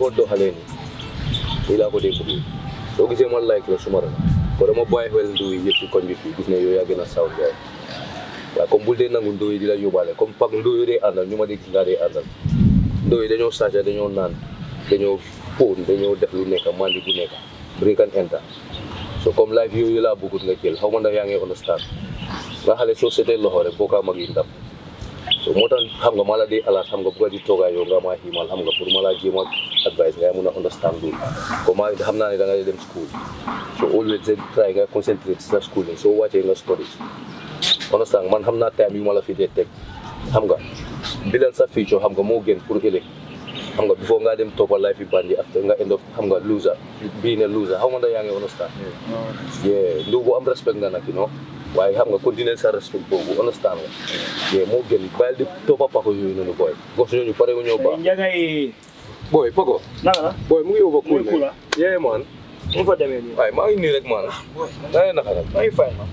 ko doxalee nii nii laa ko dee bëggee soo gisee ma like la suma rek ko dama bàyyi xel nduy yëpp si koñ bi fii gis ne yow yaa gën a saw gaay waaye comme bul dee nangu nduy di la yóbbaale comme pak nduy dee àndal ñu ma dee gis ngaa dee àndal nduy dañoo sàcca dañoo naan dañoo fóon dañoo def lu nekk mandi bu nekk break and enter so comme life yooyu laa bëggut nga jël xaw ma ndax yaa ngi understand nga xale soo seetee loxo rek boo kaa mag yi ndam so moo tax xam nga ma la dee alaat xam nga bugga di toogaa yow nga maa xiimal xam nga pour ma laa jéem a advice nga mun a understand loolu comme ma xam naa ne da nga dee dem school so always try nga concentrate sa schooling soo wàccee nga study understand man xam naa time yu ma la fi dee teg xam nga bilal sa future xam nga moo gën pour ëllëg xam nga before nga dem toppa life yi bandi after nga end up xam nga loser being a loser xaw ma ndax yaa ngi understand yeah ndu bu am respect nga nag you know waaye xam nga continuer sa respect boobu understand nga yeah moo gën bàyyil di toppa pako yooyu noonu booy gos ñooñu pare wu ñoo baax Njagay booy pako naka la booy mu ngi over cool Mu ngi cool, ah? yeah man mu fa demee nii waaye maa ngi nii rek man nga ne naka nag maa ngi fay ma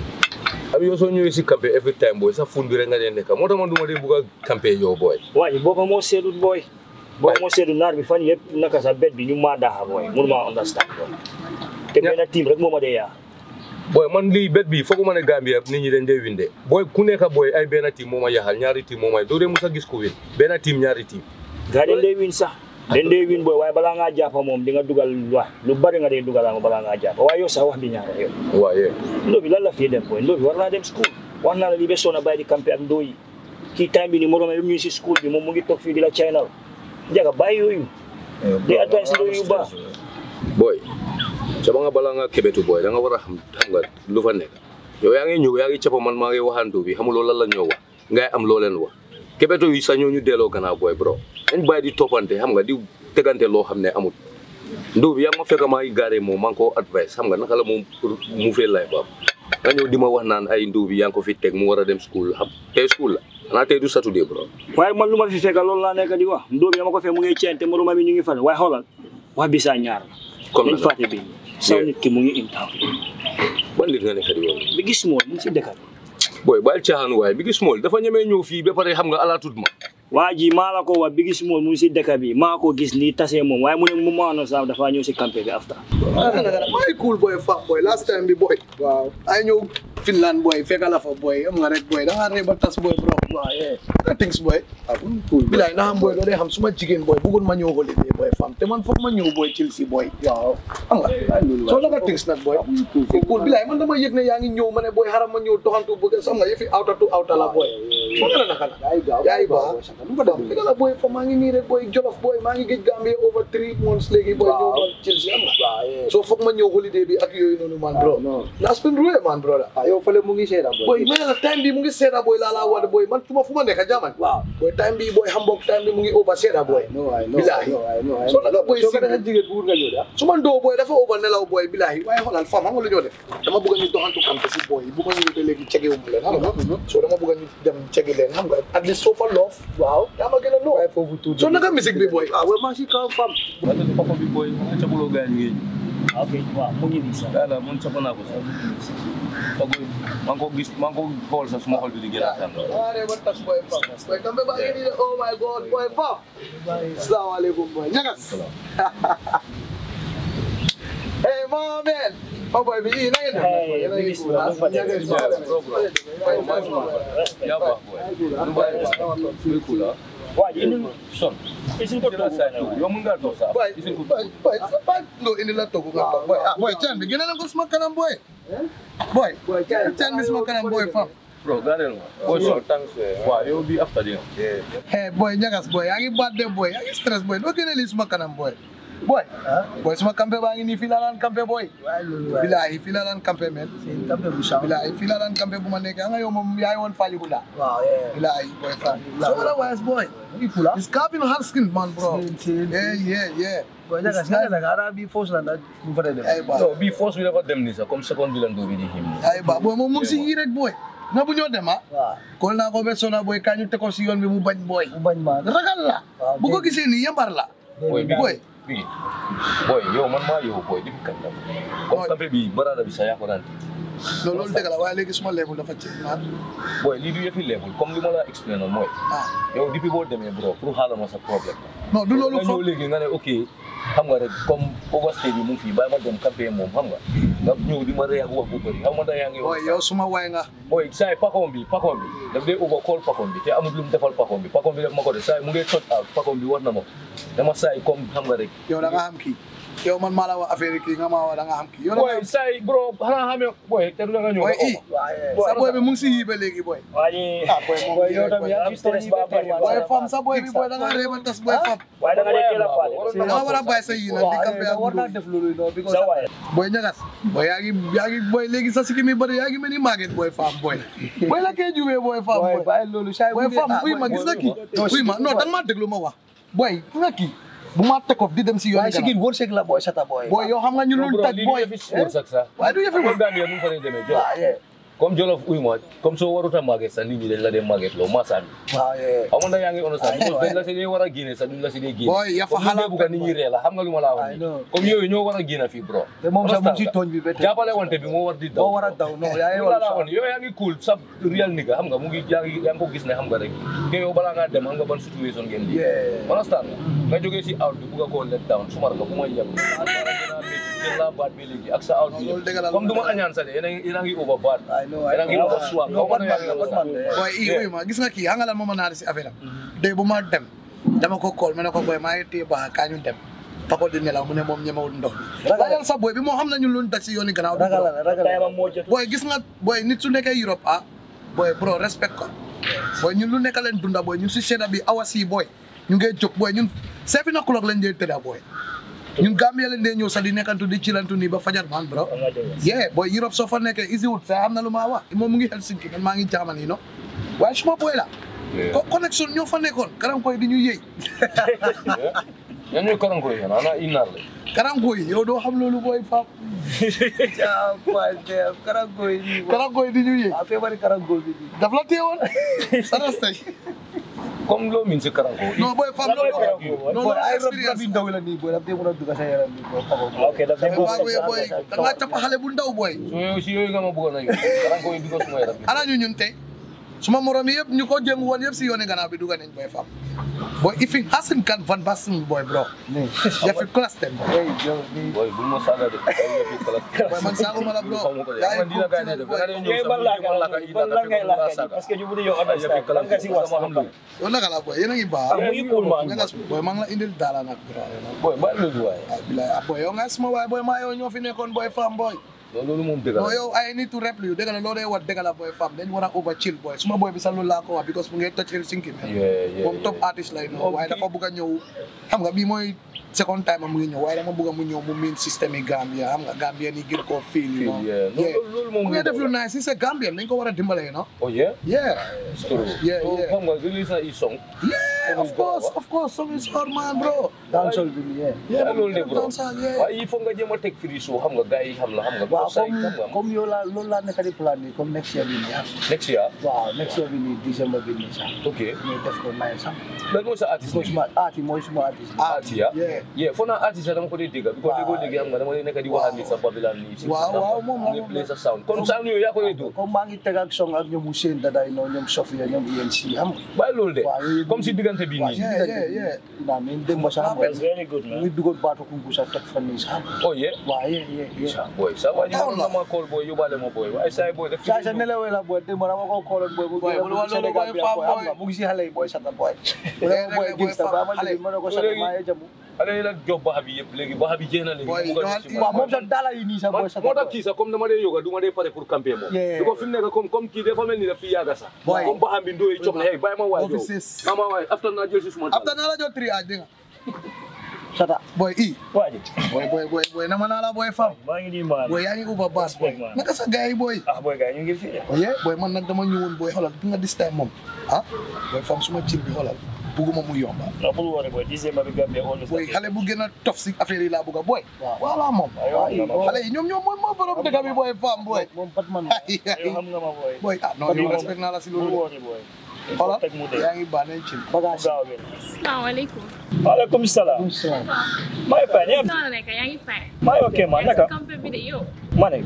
am yow soo ñëwee si campé every time booy sa fun bi rek nga dee nekk moo tax man du ma dee bugg a campé yow booy waaye booba moo seedut booy booba moo seedut naar bi fan yëpp naka sa bet bi ñu maa daaxa booy mënu maa understand booy te Ya. benn team rek moo ma dee yaa booy man lii bet bi fooguma ne Gambia nit ñi dañ dee winde booy ku nekk booy ay benn team moo ma yaxal ñaari team moo may doo dee mus a gis ku win benn team ñaari team gaa den dee win sax den dee win booy waaye balaa ngaa jàppa moom di nga dugal wax lu bari nga dee dugal balaa ngaa jàppa waaye yow sax wax bi ñaara yow waaye ndóo bi lan la fii dem booy ndóo bi war naa dem school wax naa la lii ba soona bàyyi di campé ak ndóo yi kii time bi ni moroma yëpp ñu ngi si school bi moom mu ngi toog fii di la channel njaga bàyyi yooyu di advice ndóo yu baax booy sama nga balaa nga kebetu booy da nga war a xam xam nga lu fa nekk yow yaa ngi ñëw yaa ngi cappa man maa ngi waxantu bi xamuloo lan la ñoo wax ngay am loo leen wax kebetu yi sax ñoo ñu delloo gannaaw booy bro dañ bàyyi di toppante xam nga di tegante loo xam ne amul ndóo bi yaa ma fekk maa ngi gaaree moom maa ngi ko advice xam nga naka la moom pour mu fee life am nga ñëw di ma wax naan ay ndóo bi yaa ngi ko fi teg mu war a dem school xam tey school la xanaa tey du saturday bro waaye man lu ma fi fekk loolu laa nekk di wax ndóo bi dama ko fekk mu ngi ceen te moroma mi ñu ngi fan waaye xoolal wax bi saa ñaar la comme dañ la fàtte bi saw nit ki mu ngi in town ban nit nga nekk di yow bi gis moom mu ngi si dëkk bi booy bàyyil caaxaan waaye bi gis mool dafa ñemee ñëw fii ba pare xam nga ala tut ma waa ji maa la ko wax bi gis moom mu ngi si dëkk bi maa ko gis nii tasee moom waaye mu ne mu maanoon sax dafa ñëw si campé bi after My cool boy, fat boy. Last time bi boy. Wow. I know Finland boy, fekk la fa boy. Am nga rek boy. Da nga reba tas boy bro. Wow, yeah. That things boy. cool Bilay na xam boy doo dee xam suma jigéen boy bëggoon ma ñëw holiday boy fam te man foog ma ñëw boy Chelsea boy. Waaw. Xam nga. So la nga things nag boy. Cool bilay man dama yëg ne yaa ngi ñëw ma ne boy xaram ma ñëw doxantu bëgg xam nga yëfi outer to outer la boy. So nga la naka la. Yaay gaaw Yaay baax. Fam dëgg la boy fa maa ngi nii rek boy Jolof boy maa ngi géej Gambia over three months léegi boy ñëw ma Chelsea am nga. So foog ma ñëw holiday bi ak yooyu noonu man bro. non Last been ruwe man brother. ah yow fële mu ngi seeda boy mais la time bi mu ngi seeda boy laa laa wada boy man tuma fu ma nekk jaman waaw boy time bi boy Hamburg time bi mu ngi over seeda boy no ay no Bilahi. no ay no ay So naka boy soo ko si- defee jigéen bu wut nga ñëw de ah su ma ndoo boy dafa over nelaw boy bilahi waaye xoolal fam xam nga lu ñoo def dama bëgg ñu doxantu kampe si boy bu ma ñëwee te léegi cegewu mu leen xam nga so dama bëgg ñu dem cegi leen xam nga at least soo fa loof waaw yaa ma gën a loo waaye foofu tuuti so naka musique bi boy ah waaye maa si kaw fam wante papa bi booy nga capuloo gaañ ngeen ok waaw mu ngi nii sax yàlla man capa naa ko sax pagoy maa ngi ko gis maa ngi ko xool sax suma xol bi di gën a tàng Are ba tas boy fam boy kampe ba ngi nii de oh my god boy fam asalaamaaleykum boy ñagas hey my man oh boy bi i na ngeen def nag, boy? Yéen a ngi cool, ah? Ñagas, boy. yaa baax booy nu bàyyi muy cool ah waa ji indil son isin ko la toog saa toog yow mun ngaa toog sax boy ifin ko boy boy boy no indi la togu nga toog boy ah boy chan bi gëna na ko suma kanam boy boy Boy, chan- chan bi suma kanam boy fam bro gaaneel ma booy son waaw yow bi after dina hey boy ñagas boy yaa ngi baat de boy yaa ngi stress boy doo gëne lii suma kanam boy boy boy suma campé baa ngi nii fii laa daan campé boy waaye loolu waaye bilaay fii laa daan campé men seen tampe bu saw bilaay fii laa daan campé bu ma nekkee nga yow moom yaay woon Fajikunda waaw yeah bilaay boy fam so otherwise boy ngi pula it's Calvin Haskins man bro Same, same, yeah yeah yeah boy naka si naka ara bi force la nag bu fa dem ay ba non bii force bi dafa dem ni sax comme seconde bi lan doo bi di him ay ba boy moom mu ngi si yii rek boy na bu ñoo dem ah waaw kol naa ko be sona boy kañu te ko si yoon bi mu bañ boy bu bañ maa ragal la Waaw, bu ko dégg. gisee nii yambar la booy bi boy bi booy yow man maa yow booy depuis kañ la comme campé bi barada bi sax yaa ko daan non loolu dëgg la waaye léegi suma level dafa ci man boy lii du yëfi level comme li ma la explainal mooy ah yow depuis boo demee bro pour xaaral ma sa problème non du loolu nga ñëw foog léegi nga ne ok xam nga rek comme overstay bi mu ngi fii bàyyi ma dem campagne moom xam nga nga ñëw di ma rey ak wax bu bëri xam nga da yaa ngi booy yow suma waay nga boy saay pakoom bi pakoom bi daf dee over call pakoom bi te amul lu mu defal pakoom bi pakoom bi def ma ko def saay mu ngi tot out pakoom bi war na ma dama saay comme xam nga rek yow da nga xam kii yow man maa la wax affaire yi kii nga maa wax da nga xam kii yow da nga boy saay bro xanaa xamee boy te du la nga ñëw booy nga i oo ma. sa booy bi mu ngi si yii ba léegi booy waa ji ah booy moom Boy, yow tam booy yaa am stress ba pare booy fam sa booy bi booy da nga réew tas booy fam waaye da nga dee teel a faale da nga war a bàyyi sa yii nag di campé ak war naa guddi def loolu non because sa waay booy ñagas booy yaa ngi yaa ngi booy léegi sa sikki mi bëri yaa ngi mel ni màgget booy fam booy booy la kee jubee booy fam boy booy bàyyi loolu say booy fam uy ma gis nga kii uy ma non da nga maa déglu ma wax booy gis nga kii bu ma tekof di dem si yoon waaye sigin wërsëg la boy sata boy booy yow xam nga ñu Non, lul bro, taj lii booy du yëfi wërsëg sax waaye du yëfi comme Gambia nu mu fa dee demee Jolof waaw yeah comme Jolof uy ma comme soo warut a màgget sax nit ñi dañ la dee màgget loo maasaan bi waaw yeah xam nga yaa ngi understand I because know, dañ la si dee war a génne sax duñ la si dee génne booy ya fa comme xalaat ñu bugg a nit ñi ree la xam nga lu ma laa wax I nii know. comme yooyu ñoo war a génn fii bro te moom sax mu ngi si Understand tooñ bi ba tey jàppale wante bi moo war di daw moo war a daw non yaa ngi lu la war laa a wax nii yow yaa ngi cool sa real nigga xam nga mu ngi yaa ngi yaa ngi ko gis ne xam nga rek te yow balaa ngaa dem xam nga ban situation ngeen di yeah understand nga jógee si out bi bugg a koo let down sumar nga bu ma yem jël laa baat bi léegi ak sa out bi loolu dëgg la comme du ma añaan sa de yéen a ngi yéen a ngi over baat I know I yéen a ngi know over swag no xaw ma Batman ne la yaa ngi Batman over la booy i uy ma gis nga kii xam nga lan moo ma naa si affaire am day bu ma dem dama ko kool ma ne ko booy maa ngi téye baax kaa ñu dem pako di nelaw mu ne moom ñemewul ndox bi Ragal- laajal sa booy bi moo xam nañu luñ daj si yooni gannaaw bi ragal bro. la ragal tayama la moo jot booy gis nga booy nit su nekkee Europe ah booy bro respect ko booy ñun lu nekk leen dunda booy ñun si sedda bi awas yi booy ñu ngee jóg booy ñun seven o'clock lañ dee tëdda booy ñun Gambia lañ dee ñëw sax di nekkantu di cilantu nii ba fajar man bro nga dégg yeah booy Europe soo fa nekkee easy wut sa xam na lu maa wax moom mu ngi Helsinki man maa ngi Germany no waaye suma booy la ko connexion ñoo fa nekkoon karam koy di ñu yëy yan ñooy karanko yi ana innar la karam koy yow doo xam loolu booy faam ah boy karango yi karam koy di ñu yëy ah feebari karango bi di daf la teewoon sa rastay comme loo min si karanko non booy faam Lan mooy loolu karam koy? non boy loolu ay rab expérience bi ndaw la nii boy daf dee mën a dugg sa yaram bi boy pako boy ok daf dem Boy, boy, boy, da ngaa cappa xale bu ndaw booy so yow si yooyu nga ma bëggoon a yóbbu karanko yi because suma yaram bi ana ñu ñun tey suma morom yi yëpp ñu ko jëm woon yëpp si yooni gannaaw bi dugga nañ boy faam boy if it hasn't kan van basten boy bro nii ya fi class ten boy hey yow nii boy bul ma saaga de ay yëfi kala boy man saaguma la bro xaw ma ko de yaa man ngi dina gaay de cool da nga ñëw yow sa ban laa ma laka ngay ida ban da laa ngay fekk ma laajte saaga parce que you bëgg yow ay yëfi understand kala lan nga si wax sama xam lu yow naka la boy yéen a ngi baax ah mu ngi cool man ñagas boy maa ngi la indil daala nag bro you know. boy ba loolu waay ah bilaay ah boy yow nga suma waay boy maa yow ñoo fi nekkoon boy faam boy loolu moom dëgg non la yow I need to rap you dëgg la loo dee wax dëgg la boy faam dañ war a over chill boy suma boy bi sax loolu laa ko wax because mu ngi toj Helsinki man yeah yeah moom top artist lay ñëw waaye dafa bëgg a ñëw xam nga bii mooy second time am mu ngi ñëw waaye dama bëgg a mu ñëw mu miin système yi Gambia xam nga Gambia ni gën koo feel you know yeah yeah loolu moom mu ngi def lu nice si c'est Gambien dañ ko war a dimbale you know oh yeah yeah it's true Yeah, so yeah. xam nga release na i song yeah of course of course song is hard man bro dancehall bi nii yeah yeah Yeah, loolu de bro dansal yeah waaye il faut nga jéem a teg free show xam nga gars yi xam la xam nga waaw say comme xam nga comme yow laa loolu laa nekk di plan nii comme next year bi nii ah next year waaw next year bi nii décembre bi nii sax ok ñu def ko nice sax lan mooy sa artiste because suma aati mooy suma artiste artiste ya yeah yeah foo naa artiste dama ko dee dégg because déggoo dégg xam nga dama dee nekk di wax ak nit sa Babylon nii si Waaw, waaw, moom la, ngi moom play la. sa sound comme sound yooyu yaa ko dee dóor comme maa ngi teg ak song ak ñoom Ousseyn Daday no ñoom Sofia ñoom ENC xam nga bàyyi loolu de waaw yooyu comme si diggante bi waaw nii Yeah, yeah, yeah. naa mais démb sax that's very good mu man ngi dugal baatu kunku sax teg fan nii sax oh yeah waaw yeah yeah yeah boy sa waa ji Down la. ma ma call boy yóbbaale ma boy waaye saa boy def saa sa nelawee la boy démb dama ko kooloon boy mu Boy, gën a bul wax loolu, Sénégal boy, bi Fam, boy xam boy. nga mu ngi si xale yi boy sata boy mu ne ma boy Yeah, boy, gangsta Fam, ba ma xale. léegi ma ne ko sata Léegi- maa ngi jamu xale yi la job baxa bi yëpp léegi baxa bi jeex na léegi Boy, mu ko def yow- ci waaw man. moom sax daala yi nii sax man boy sata moo tax boy kii sax comme dama dee yoga du ma dee pare pour camper moom Yeah. di ko fi mu nekk comme comme kii dafa mel ni daf fi yàgga sax Boy. comme baxam bi ndóoyi cob na hey bàyyi ma waay yow Offices. ama waay after naa jël si suma after naa la jox triage dégg nga sata boy i waa ji boy boy boy boy nama naa la boy fam maa ngi nii man boy yaa ngi over bass boy Respect, man. naka sa gars yi boy ah boy gars ñu ngi fi de oye boy man nag dama ñëwoon boy xoolal bi nga this time moom ah boy fam suma cin bi xoolal bugguma mu yomba non bul worry boy December bi Gambia always boy xale bu gën a tof si affaire yi laa bëgg a boy waaw voilà moom Aywa, waaw, waaw. xale yi ñoom ñoom mooy moo borom dëkk bi boy fam boy moom Batman ay yow xam nga ma boy boy ah non yow respect naa la si bul loolu worry boy xoolal teg mu dee yaa ngi baax nañ cin bagage gaaw bi Assalamualaikum. waaleykum salaam maa ngi fay ñëpp Sana neka yang ifai. maa ngi ok man naka Kampe video. ma ne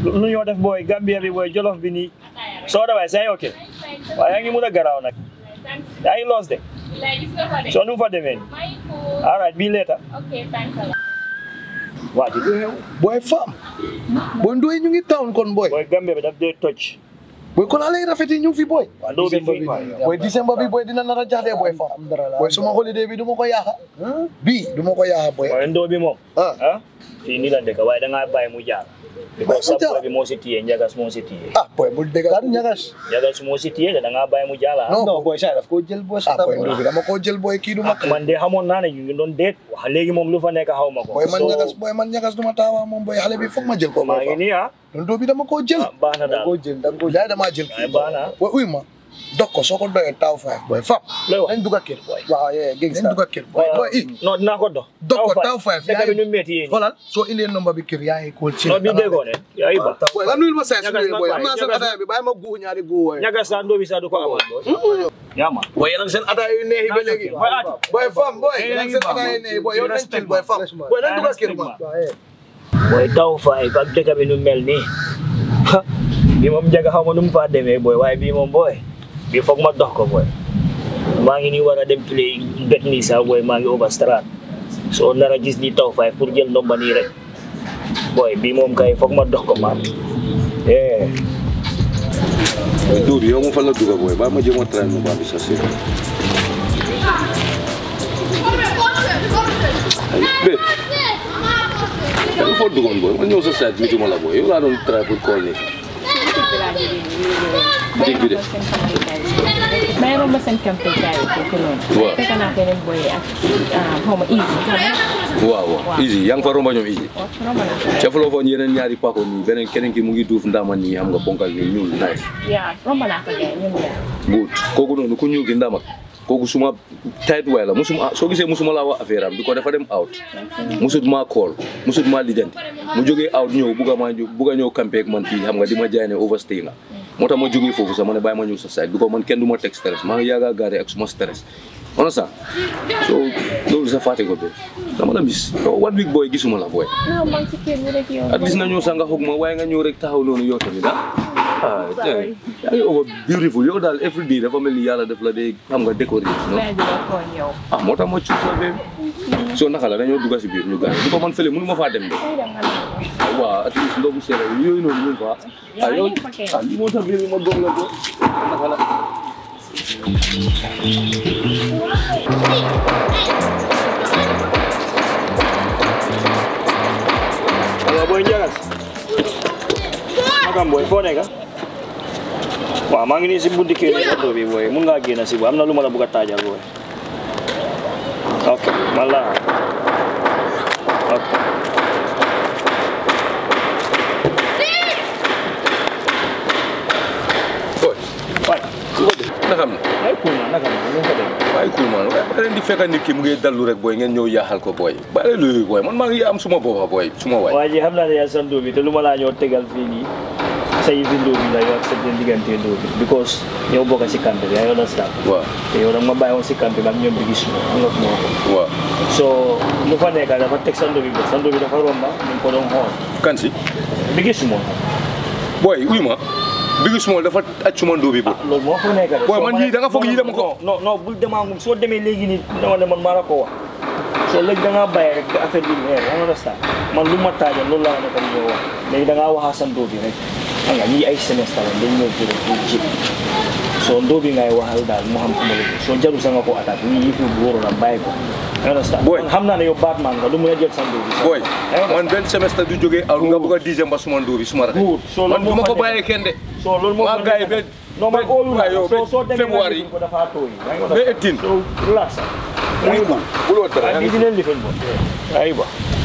lu ñoo def booy Gambia bi booy Jolof bi nii soo daway say ok waaye yaa ngi mun a garaaw nag yaa ngi loos de soo nu mu fa demee nii all right bii later Okay, thanks a lot. waa ji du xew boy fam boy ndoy ñu ngi town kon boy booy Gambia bi daf dee toj boy kon alay rafet yi ñu ngi fi boy waa doo bi fii boy décembre bi boy dina nar a jaxdee boy fam boy suma holiday bi du ma ko yaaxa bii du ma ko yaaxa boy waaye ndoo bi moom ah ah fii nii la dëkk waaye da ngaa bàyyi mu jaar because mu jaar. sa boy bi moo si téye njagas moo si téye ah boy bul dégg kan ñagas njagas moo si téye da ngaa bàyyi mu jaar ah non non boy saa daf ko jël boy ah boy ndoy bi dama ko jël boy kii du ma man de xamoon naa ne ñu ngi doon déet wax léegi moom lu fa nekk xaw ma ko boy man So, ñagas boy man ñagas du ma taawa moom boy xale bi foog ma jël ko maa boy ngi fam nii ah ndoy bi dama ko jël ah, baax na da daal ko jël da ko bilaay damaa jël waaye kii baax na boy uy ma dog ko soo ko doyee taw five boy fam looy wax nañ dugg a kër boy waaw yee nañ gangsta dugg a kër boy boy i non dinaa ko dox dog ko taw five dëkk bi nu métti yéen xoolal soo indee nomba bi kër yaa ngi kóol ci non bi déggoo ne yaa ba boy nga nuyul ma saa su Ñagas boy nag am naa seen waay, ataaya bi bàyyi ma guux ñaari guux waay ñaga sa ndóo bi sax du ko amal yaa ma boy yéen a ngi seen ataaya yu neex yi ba léegi Boy, at. boy fam boy Hey, yéen a ngi hey, seen ataaya yu neex yi boy yow nañ respect chill boy fam man. boy nañ dugg a kër ma booy taw faay ak dëkk bi nu mel nii bi moom njaga xaw ma nu mu faa demee booy waaye bii moom booy bi foog ma dox ko booy maa ngi nii war a dem play bet nii sax booy maa ngi overstrat soo nar a gis ni taw faay pour jël ndomba nii rek booy bii moom kay foog ma dox ko maam eh Duudu yow ma fan la dugga booy ba ma jéem a train mu baax bi sa si bé danga foo duggoon booy ma ñëw sa site mituma la booy yow laa doon try pour call ni Dig bi de. may romb seen campagne gars yi foofu noonu. Waaw. fekk naa beneen boy yi ak ah, xaw ma easy xam nga. waaw waaw easy yaa ngi fa romba ñoom easy waaw romb naa ko. ca fuloo foon yeneen ñaari pako nii beneen keneen ki mu ngi duuf ndama nii xam nga bonkal nii ñuul nice yaa romb naa ko gars ñun yaa. but kooku noonu ku ñuul ki ndama kooku suma tight way la musuma soo gisee musuma laa wax affaire am bi ko dafa dem out musut maa call musut maa lijjanti mu jógee out ñëw bugga maa ñëw bugga ñëw campé ak man fii xam nga di ma jaay ne overstay nga moo tax ma jógee foofu sax ma ne bàyyi ma ñëw sa side bi ko man kenn du ma teg stress maa ngi yaaga gaare ak suma stress understand so loolu sa fàtte ko be dama la mis yow one week booy gisuma la booy non man si kër gi rek yow. at least nga ñëw sax nga xoog ma waaye nga ñëw rek taxaw noonu yow tamit ah ah Sorry. yaa ngi over beautiful yow daal every day dafa mel ni yàlla def la day xam nga décorer non mais di la tooñ yow. ah moo tax ma cuub sa bee soo naka la dañoo dugg si biir ñu gaañ di ko man fële mënu ma faa dem de tey da nga naan waaw at least ndogu seere yooyu noonu ñu fa ah yow yaa ngi fa kay. ah lii moo tax biir bi ma góob la ko naka la Hello, boy Njagas. Nakam boy, foo nekk? waaw maa ngi nii si bunti kër yi oto bi boy mun ngaa génn si boy am na lu ma la bëgg a taajal boy. ok man la ok. boy waay ku ko def naka am na ay cool na naka ma nu ko def waaye cool man waaye ba leen di fekk nit ki mu ngi dallu rek booy ngeen ñëw yaaxal ko booy bàyyi loolu booy man maa ngi am suma boppa booy suma waay waa ji xam naa ne yaa san dóobi te lu ma laa ñëw tegal fii nii sa yëfi ndóobi la yow ak sa diggante ndóobi because ñoo bokk si camp bi yaa ngi understand waaw te yow nag ma bàyyi woon si camp bi ak ñoom bi gis ma xam nga fu ma ko waaw so lu fa nekk dafa teg sa ndóobi ba sa ndóobi dafa romba ñu ko doon xool kan si bi gis ma booy uy ma bigi small dafa aj suma ndóobi boobu loolu moo fa nekk rek. Boy, man yii da nga foog yii dama ko- non non bul demaangum soo demee léegi nii dama ne man maa la ko wax soo léegi da ngaa bàyyi rek ba affaire bi leer yaa ngi understand man lu ma taajal loolu laa nekk ñoo wax léegi da ngaa waxaa sa ndóo bi rek xam nga ñii ay semestre la dañ ñëw fi rek pour jib soo ndóo bi ngay waxal daal mu xam fu ma la jëm soo jarul sa nga ko attaque lii yëfi bu wóoroon la bàyyi ko yaa ngi understand Boy. man xam naa ne yow Batman nga du mun a jël sa ndóo bi sax. booy Yaa ngi understand? man benn semestre du jógee aw nga bëgg a décembre suma ndóobi suma rek Good. So, man loolu du ma moo ko fa bàyyee kenn de soo loolu moo maa fa gars yi nekk. ba non man óolu waaye yow la soo soo ba demee février nga ko dafa tooy yaa ngi ba understand? eighteen so relax muy ko buloo dara ah bii dinañ lifin bo aywa